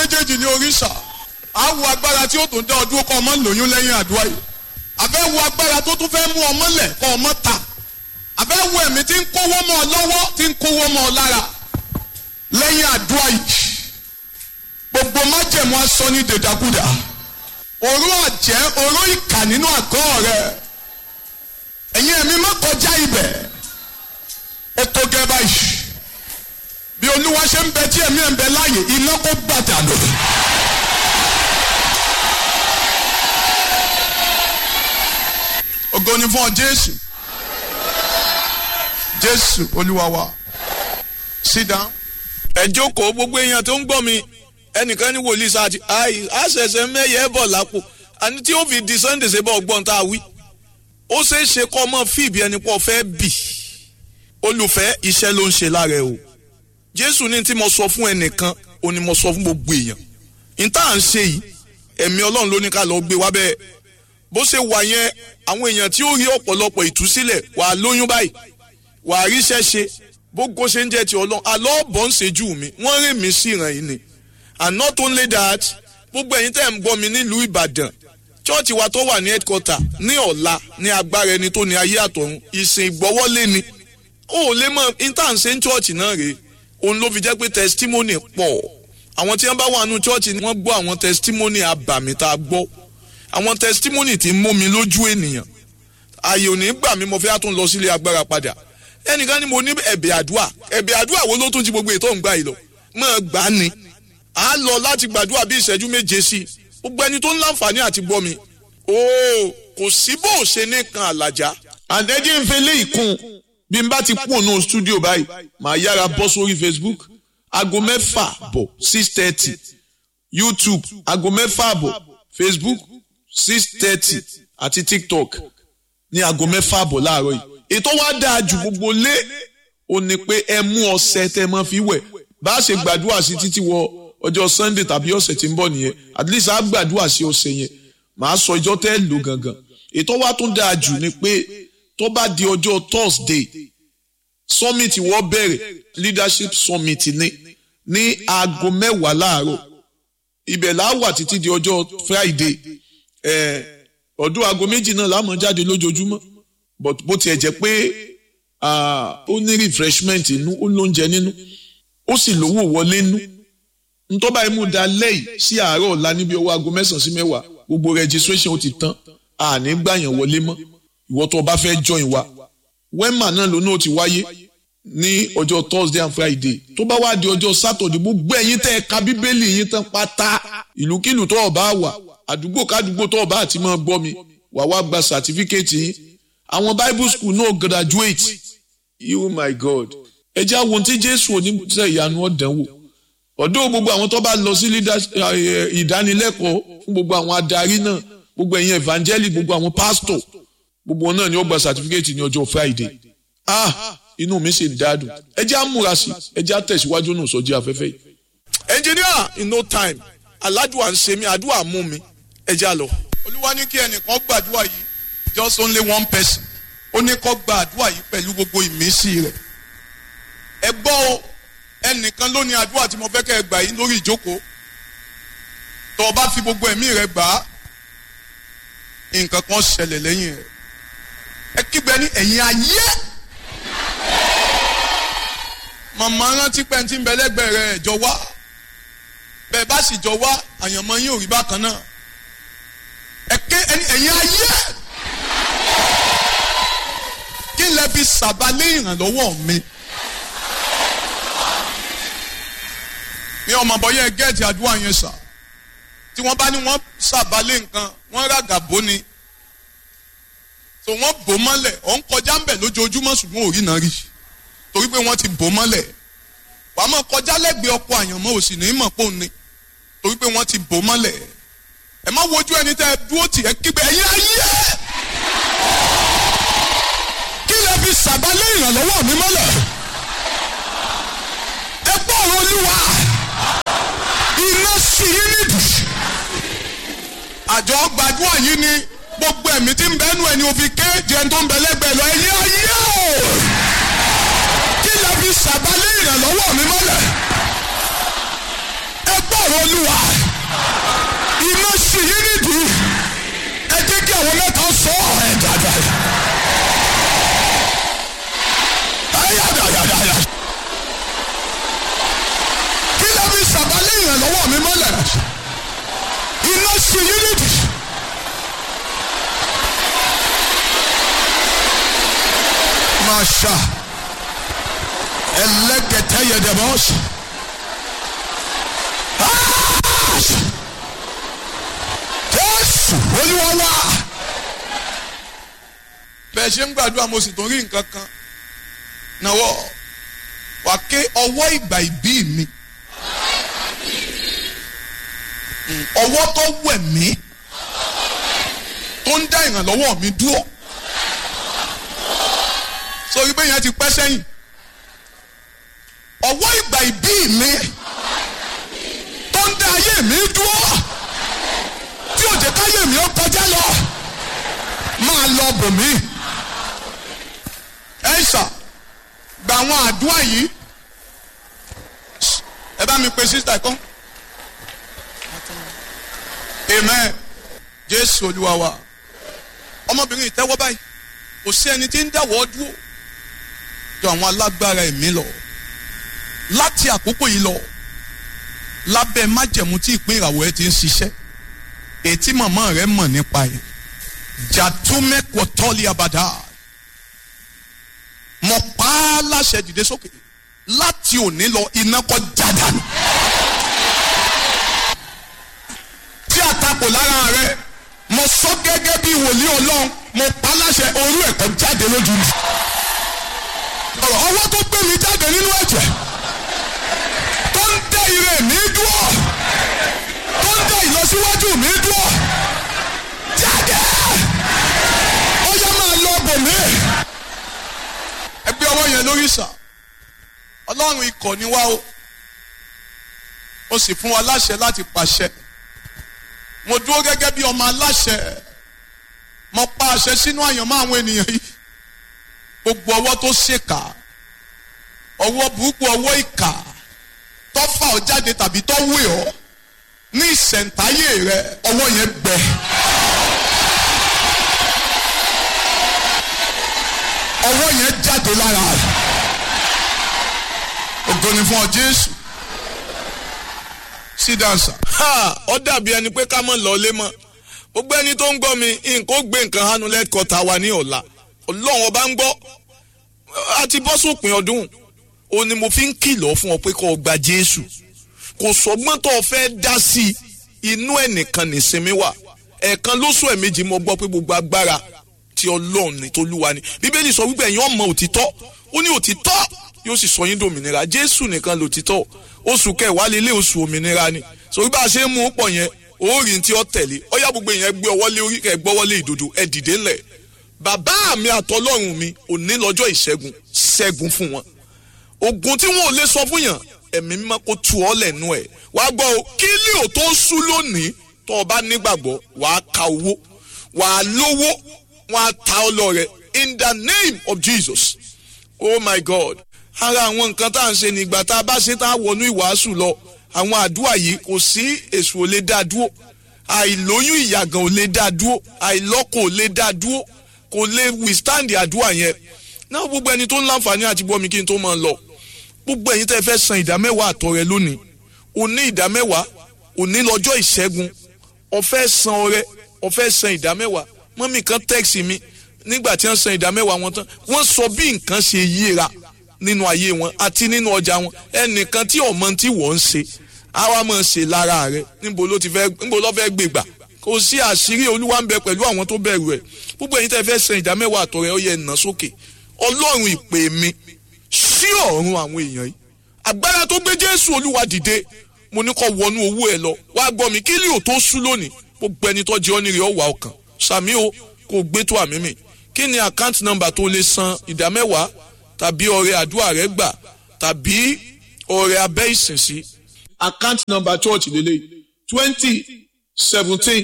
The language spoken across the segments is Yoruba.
méjèèjì ní oríṣà á wo agbára tí ó tún dá ọdún kọ́ ọmọ lóyún lẹ́yìn àdúrà yìí àbẹ́ wo agbára tó tún fẹ́ mú ọmọ lẹ̀ kọ́ ọmọ ta àbẹ́ wo ẹ̀mí tí ń kówó mọ́ ọ lọ́wọ́ tí ń kówó mọ́ ọ lára lẹ́yìn àdúrà yìí gbogbo májẹ̀mú aṣọ ní dèdàkúdà òró àjẹ́ òró ìkà nínú àgọ́ rẹ̀ ẹ̀yin ẹ̀mí má kọjá ibẹ̀ ó tó gẹ́ báyìí bí olúwa ṣe ń bẹ tí ẹ̀mí ẹ̀ ń bẹ láàyè iná kó gbàdà lò. ògo ni fún ọ jésù jésù olúwa wa sit down. ẹ jókòó gbogbo èèyàn tó ń gbọ́ mi ẹnìkan ní wòlíì sáà ti àì àṣẹṣẹ mẹ́yẹ bọ̀ lápò àní tí ó fi di sunday ṣe bọ̀ gbọ́n tá a wí ó ṣeé ṣe kọ́ ọmọ fìbí ẹni pọ̀ fẹ́ bì olùfẹ́ iṣẹ́ ló ń ṣe lára ẹ o jésù ní tí mo sọ fún ẹnìkan ó ní mo sọ fún gbogbo èèyàn ní tá à ń ṣe yìí ẹ̀mí ọlọ́run ló ní ká lọ gbé wá bẹ́ẹ̀ bó ṣe wà yẹn àwọn èèyàn tí ó rí ọ̀pọ̀lọpọ̀ ìtúsílẹ̀ wà á lóyún báyìí wà á ríṣẹ́ ṣe bógo ṣe ń jẹ́ ti ọlọ́run àlọ́ bọ̀ ń ṣejú mi wọ́n rìn mí sí ìràn yìí ni and not only that gbogbo ẹ̀yin tẹ́ ń gbọ́ mi nílùú ìbàdàn chọ́ọ̀chì wa tó wà ní headquarter ní ọ̀la ní agbára ẹni tó ní ayé àtọ̀run ìsìn ìgbọ́wọ́lé ni ó lè mọ intanṣe ń chọ́ọ̀chì náà rèé òun ló fi jẹ́ pé testimony pọ̀ àwọn tí wọ́n bá wà nù chọ́ọ̀chì ni wọ́n gbọ́ àwọn testimony abàmì tá a gbọ́ àwọn testimony tí ń mú mi lójú ènìyàn ààyè ò ní gbà mí mo fẹ́ tún lọ sílé agbára padà ẹnìkan ni mo ní ẹ̀bẹ̀ àdúà ẹ̀bẹ̀ àdúà wo ló tún ti gbogbo ètò ìgbà yìí lọ mọ̀ gbà á ni à á lọ láti gbàdúrà bí ìṣẹ́jú méje sí i gbogbo ẹni tó ń láǹfààní àti gbọ́ mi ooo kò sí bó o ṣe ní kan àlàjá. àdẹ́jẹ́ ń fẹ́ lé ìkún bí n bá ti kú òun studio báyìí màá yára bọ́ sórí facebook aago mẹ́fà bọ̀ six thirty youtube aago mẹ́fà bọ̀ facebook six thirty àti tiktok ní aago mẹ́fà bọ̀ láàárọ̀ yìí ètò wa dáa ju gbogbo lé o ní pé ẹ mú ọṣẹ tẹ mọ́ fi wẹ̀ bá a ṣe gbàdúrà sí títí wọ ọjọ́ sunday tàbí ọ̀sẹ̀ tí ń bọ̀ nìyẹn at least a gbàdúrà sí ọ̀sẹ̀ yẹn màá sọ ìjọ tẹ́ lò gangan ètò wa tún dáa jù ni pé tó bá di ọjọ́ thursday summit wọ́n bẹ̀rẹ̀ leadership summit ní ní aago mẹ́wàá láàárọ̀ ibẹ̀ là á wà títí di ọjọ́ friday ọdún aago méjì náà láàmú jáde lójoojúmọ́ but bó tiẹ̀ jẹ́ pé ó ní refreshment inú ó lóúnjẹ nínú ó sì lówó wọlé nú ntọ́ba imú da lẹ́yìn sí àárọ̀ ọ̀la níbi ọwọ́ aago mẹ́sàn-án sí mẹ́wàá gbogbo registration ó ti tán àní gbàyàn wọlé mọ́ ìwọ tó o bá fẹ́ join wa wema náà lónà ó ti wáyé ní ọjọ́ thursday and friday tó bá wá di ọjọ́ saturday gbogbo ẹ̀yin tẹ́ ẹ ka bíbélì yín tán pátá ìlúkìlù tó o bá wà àdúgbò kádùgbò tó o bá àti máa gbọ́ mi wà wá gba certificate yín àwọn bible school náà graduate you my god ẹ jẹ́ àwọn tí jésù oníṣẹ́ ìyanu ọ̀dánwò ọ̀dọ́ gbogbo àwọn tó bá lọ sí ìdánilẹ́kọ̀ọ́ fún gbogbo àwọn adarí náà gbogbo ẹ̀yin evangelic gbogbo àwọn pastor gbogbo wọn náà ni ó gba certificate ní ọjọ́ friday ah inú mi sì dádùn ẹ jẹ́ àmúra sí ẹ jẹ́ àtẹ̀síwájú náà sọ́jí afẹ́fẹ́ yìí. engineer in no time aládùá ń ṣe mí àdúrà mú mi ẹ já lọ. olúwa ní kí ẹnìkan gbàdúrà yìí just only one person ó ní kó gba àdúrà yìí pẹ̀lú gbogbo ìmísí rẹ̀ ẹ gbọ́ o ẹnìkan ló ní àdúrà tí mo fẹ́ kẹ́ ẹ gbà yín lórí ìjókòó tó o bá fi gbogbo ẹ̀mí rẹ gbà á nǹkan kan ṣẹlẹ̀ lẹ́yìn rẹ̀ ẹ kígbe ní ẹ̀yìn ayé màmá rántí pé tí ń bẹ lẹ́gbẹ̀ẹ́ rẹ̀ jọ wá bẹ́ẹ̀ bá sì jọ wá àyànmọ́ yín ò rí bákan náà ẹ ké ẹ̀yìn ayé kí lẹ fi sàbálẹ̀ ìrànlọ́wọ́ mi. ní ọmọ bọyẹ gẹẹti àdúrà yẹn sà tí wọ́n bá ní wọ́n sàbálẹ̀ nǹkan wọ́n ràgà bó ni tó wọ́n bò mọ́lẹ̀ ọ̀ ń kọjá ń bẹ̀ lójoojúmọ́ ṣùgbọ́n òrí náà rí torí pé wọ́n ti bò mọ́lẹ̀ wàá mọ̀ kọjá lẹ́gbẹ̀ẹ́ ọkọ̀ àyànmọ́ òsì ní mọ̀ pò ní torí pé wọ́n ti bò mọ́lẹ̀ ẹ má wojú ẹni tẹ́ ẹ dúró tì ẹ kígbe ẹ̀yìn ayé kí lẹ fi sàbálẹ̀ ìrànlọ́wọ́ mi mọ́lẹ̀ ẹ gbọ́ ọ̀rọ̀ olúwa iná sí yín nídìí. àjọ gbàdúrà yìí ni gbogbo ẹ̀mí tí ń bẹ́nu ẹni òfin ké jẹun tó ń bẹ lẹ́gbẹ̀ẹ́ lọ ẹ̀yìn ayé o. kí lè fi sàbálẹ̀ ìrànlọ́wọ́ mi mọ́lẹ̀. ẹ gbọ́ ọ̀rọ̀ olúwa iná sì yí nídìí ẹ jẹ́ kí àwọn mẹ́ta sọ ẹ̀ dáadáa. ayadayadaya kí ló fi sàbálẹ̀ ìrànlọ́wọ́ mi mọ́lẹ̀ iná sì yí nídìí. Masha ẹlẹ́kẹ̀tẹ́ yẹ dẹ̀ bọ́ọ̀sì. Jésù olúwa wá. bẹ́ẹ̀ ṣe ń gbàdúrà mo sì tún rí nǹkan kan náwó wà ké ọwọ́ ìgbà ìbí mi Mm, ọwọ́ tó wẹ̀ mí tó ń dá ìrànlọ́wọ́ mi dúró sórí bẹ́ẹ̀ yẹn ti pẹ́ sẹ́yìn ọwọ́ ìgbà ìbí mi tó ń dá ayé mi dúró tí ò jẹ́ káyé mi ó kọjá lọ máa lọ bò mí. ẹ ṣà gba àwọn àdúrà yìí ẹ bá mi pe sísítà kan amen jésù olúwa wa ọmọbìnrin ìtẹ́wọ́ báyìí kò sí ẹni tí ń dáwọ́ dúró jọ àwọn alágbára ẹ̀mí lọ láti àkókò yìí lọ lábẹ́ májẹ̀mú tí ìpín ìràwọ̀ ẹ ti ń ṣiṣẹ́ ètí màmá rẹ mọ̀ nípa ẹ̀ jàdúmẹ́kọ̀ tọ́lí abàdá mo pa á láṣẹ dìde sókè láti òní lọ iná kọ́ jádànù tí àtakò lára rẹ mo sọ gẹ́gẹ́ bí wòlíì ọlọ́run mo pa láṣẹ orú ẹ̀kọ́ jáde lójú mi. ọ̀rọ̀ ọwọ́ tó gbé mi jáde nínú ẹ̀jẹ̀ tó ń dẹ ire mi dúró tó ń dẹ ìlọsíwájú mi dúró jáde ó yẹ máa lọ bò mí. ẹgbẹ́ ọwọ́ yẹn lórí sà ọlọ́run ikọ̀ ni wá o ó sì fún wa láṣẹ láti pàṣẹ mo dúró gẹ́gẹ́ bí ọmọ aláṣẹ mo pa àṣẹ sínú àyànmọ́ àwọn ènìyàn yìí gbogbo ọwọ́ tó ṣèkà ọwọ́ burúkú ọwọ́ ìkà tó fà ọ́ jáde tàbí tó wé ọ́ ní ìṣẹ̀ǹtáyé rẹ ọwọ́ yẹn gbẹ. ọwọ́ yẹn jáde lára rẹ ògo ni fún ọ jésù sí dansa. ha ọ dàbí ẹni pé ká mọ̀ lọ́lé mọ́ gbogbo ẹni tó ń gbọ́ mi nǹkan ó gbé nǹkan hánu lẹ́kọ̀ọ́ta wa ní ọ̀la ọlọ́run ọba ń gbọ́ a ti bọ́ sópin ọdún o ni mo fi ń kìlọ̀ fún ọ pé kó o gba jésù kò sọgbọ́n tó o fẹ́ dá sí i inú ẹnìkan nìsinmi wà ẹ̀ẹ̀kan lóṣù ẹ̀mejì mo gbọ́ pé gbogbo agbára ti ọlọ́run ní tolúwa ni bíbélì sọ wípé ẹ̀yin ọmọ òtítọ́ ó ní òtítọ́ yóò sì sọ yín dòmìnira jésù nìkan lòtítọ́ oṣù kẹwàá lélẹ̀ oṣù òmìnira ni sọ bí a ṣe ń mú pọ̀ yẹn orí tí ó tẹ̀lé ọyá gbogbo yẹn gbé ọwọ́ lé orí kẹ gbọ́wọ́ lé ìdodo ẹ dìde ńlẹ̀ bàbá mi àtọlọ́run mi òní lọ́jọ́ ìṣẹ́gun ṣẹ́gun fún wọn ogun tí wọn ò lè sọ fún yàn ẹ̀mí mímọ́ kó tu ọ́ lẹ́nu ẹ̀ wá gbọ́ o kí lè ò tó sú lónìí tó o bá nígbàgbọ́ wàá ka owó wàá lówó wọn á ta ọ lọ rẹ in the name of jesus oh my god ara àwọn nǹkan tá à ń ṣe nígbà tá a bá ṣe tá a wọnú ìwàásù lọ àwọn àdúrà yìí kò sí èṣù ò lè dá dúró àìlóyún ìyàgàn ò lè dá dúró àìlọ́kọ̀ ò lè dá dúró kò lè withstand àdúrà yẹn náà gbogbo ẹni tó ń láǹfààní àti bọ́ mi kí n tó máa lọ gbogbo ẹ̀yin tẹ́ fẹ́ san ìdámẹ́wàá àtọ̀ rẹ lónìí òní ìdámẹ́wàá òní lọ́jọ́ ìṣẹ́gun ọ̀fẹ́ san ọrẹ ọ̀fẹ́ san ìdámẹ́wàá mọ́mì kan tẹ́ẹ̀sì mi nígbà tí wọ́n san ìdámẹ́wàá wọn tán wọ́n sọ bí nǹkan ṣe yíra nínú ayé wọn àti nínú ọjà wọn ẹnìkan tí ọmọ tí wọ́n ń ṣe àwa máa ṣe lára rẹ níbo ló ti fẹ́ níbo ló fẹ́ gbègbà kò sí àṣírí olúwa ń bẹ pẹ̀lú àwọn tó bẹ̀rù ẹ̀ gbogbo ẹ̀yin tẹ́ fẹ́ san ìdámẹ́wàá àtọ̀ rẹ ó yẹ nà sókè ọlọ́run ìpè mi sí ọ̀run àwọn èèyàn yìí agbára tó gbé jésù olúwa dìde mo ní kó wọnú owó ẹ lọ wá gbọ́ mi kí lè ò tó sú lónìí gbogbo ẹni tó jẹ́ ọ́nìrè ọ̀wà ọkàn sàmí o kò gbé tó àmì mi kí ni account number tó lè san ìdámẹ́wàá tàbí ọrẹ àdúrà rẹ gbà tàbí ọrẹ abẹ́ ìsinsí. account number church lele twenty seventeen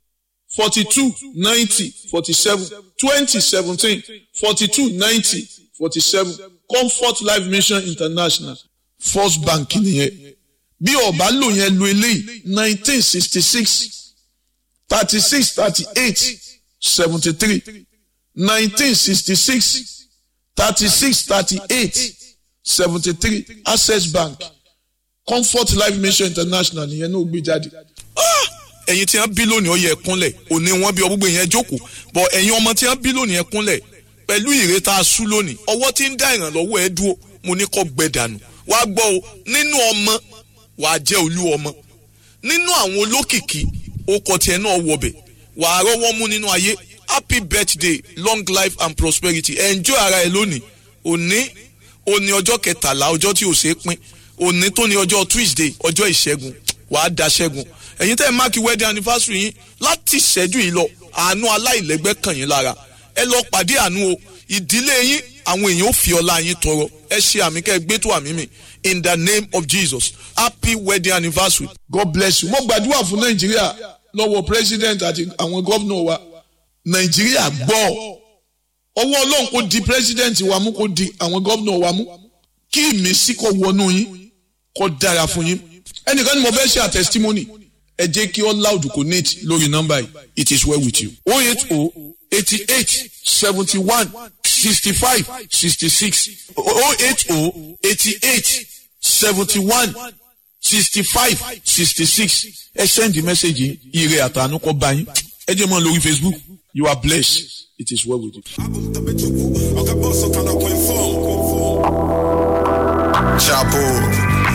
forty two ninety forty seven twenty seventeen forty two ninety forty seven comfort life mission international first bank nìyẹn bí ọba lò yẹn lo eléyìí nineteen sixty six thirty six thirty eight seventy three nineteen sixty six thirty six thirty eight seventy three access bank comfort life mission international nìyẹn náà gbé jáde. ẹ̀yin tí wọ́n bí lónìí ó yẹ kúnlẹ̀ òní wọ́n bí ọgbọ́gbọ́ yẹn jókòó bọ̀ ẹ̀yin ọmọ tí wọ́n bí lónìí ẹ kúnlẹ̀ pẹ̀lú ìrètà asú lónìí ọwọ́ tí ń dá ìrànlọ́wọ́ ẹ dúró mo ní kó gbẹ dànù wàá gbọ́ o nínú ọmọ wàá jẹ́ olú ọmọ nínú àwọn olókìkí okọ̀ tiẹ̀ náà wọbẹ̀ wàá rọ́wọ́ mú nínú ayé happy birthday long life and prosperity enjoy ara ẹ lónìí òní òní ọjọ́ kẹtàlá ọjọ́ tí ò ṣeé pín òní tó ní ọjọ́ tuesday ọjọ́ ìṣẹ́gun wàá da ṣẹ́gun ẹ̀yin tẹ́ ẹ máàkì wedding anniversary yín láti ìṣẹ́jú yìí lọ àánú aláìlẹ́gbẹ́ kàn yín lára ẹ lọ pàdé àánú o ìdílé yín àwọn èèyàn ò fi ọlá yín tọrọ ẹ ṣe àmì kẹ́ ẹ gbé tó àmì mi in the name of jesus happy wedding anniversary. god bless you mo gbàdúrà fún nàìjíríà lọ́wọ́ president àti àwọn gómìnà wa nàìjíríà gbọ́ ọwọ́ ọlọ́run kò di president wa mú kò di àwọn gómìnà wa mú kí ìmísí kò wọnú yín kò dára fún yín ẹnìkan ni mo fẹ́ ṣe àtẹsítímọ́nì ẹ jẹ́ kí all loud connect lórí nọ́mbà yìí it is well with you. oh eight oh eighty eight seventy one sixty five sixty six oh eight oh eighty eight seventy one sixty five sixty six ẹ send the message yìí ire àtàánú kọ́ bá yín ẹ jẹ́ mọ́ lórí facebook you are blessed it is well with you. Chapo.